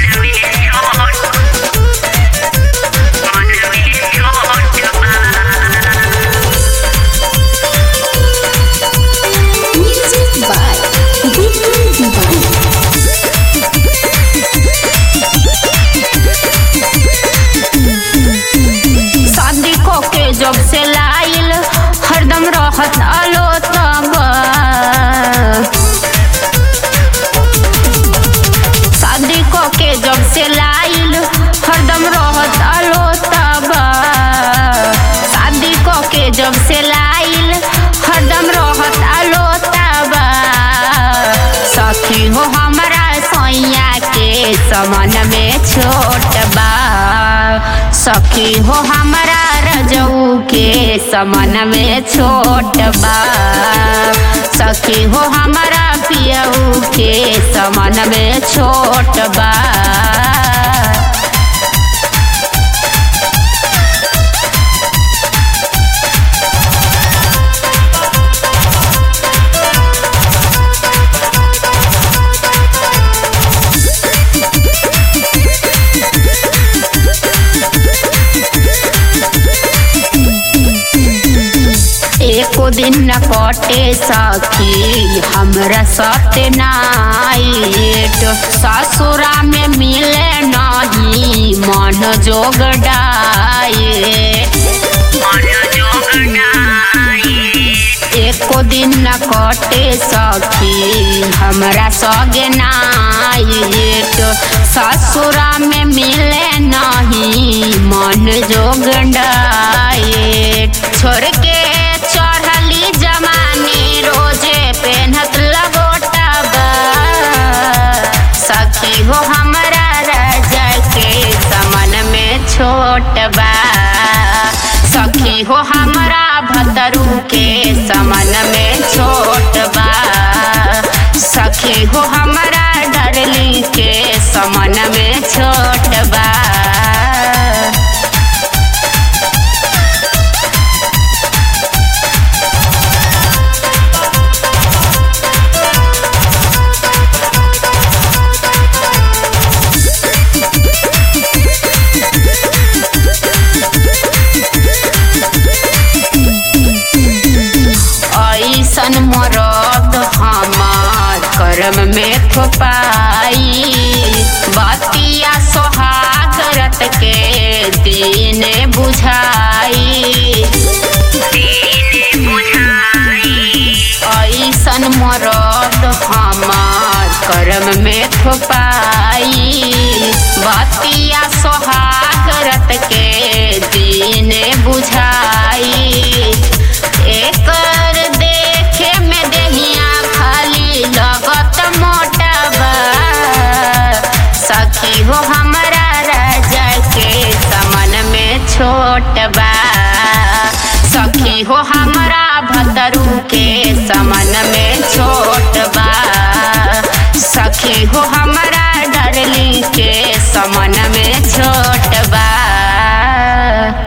Music by Vicky Dubai. शादी को के जब से लाइल हरदम रहत आलो तब शादी को के जब से लाइल हरदम रहत आलो तब शादी को के जब से लाइल हरदम रहत आलो तब सखी हो हमारा सैया के समन में छोट बा सखी हो हमारा रजऊ के समन में छोट बा सखी हो हमारा पियऊ के समन में छोट बा एको दिन न कटे सखी हमरा सत्य नाइट ससुरा में मिले नहीं मन जोग डाइट एको दिन न कटे सखी हमरा सगे नाइट ससुरा में मिले नहीं मन जोग डाइट छोड़ के चढ़ली जमानी रोजे पेनहत लगोटबा सखी हो हमरा राजा के समन में छोट बा सखी हो हमरा भतरू के समन में छोट बा सखी हो हमरा डरली के समन में छोट बा ऐसन मरद हमार करम में थोपाई बतिया सोहाग रत के दिन बुझाई ऐसन मरद हमार करम में थोपाई बतिया सोहाग रत के दिन बुझाई एकर देखे में देहिया खाली लगत मोटबा सखी हो हमरा राजा के समन में छोट बा सखी हो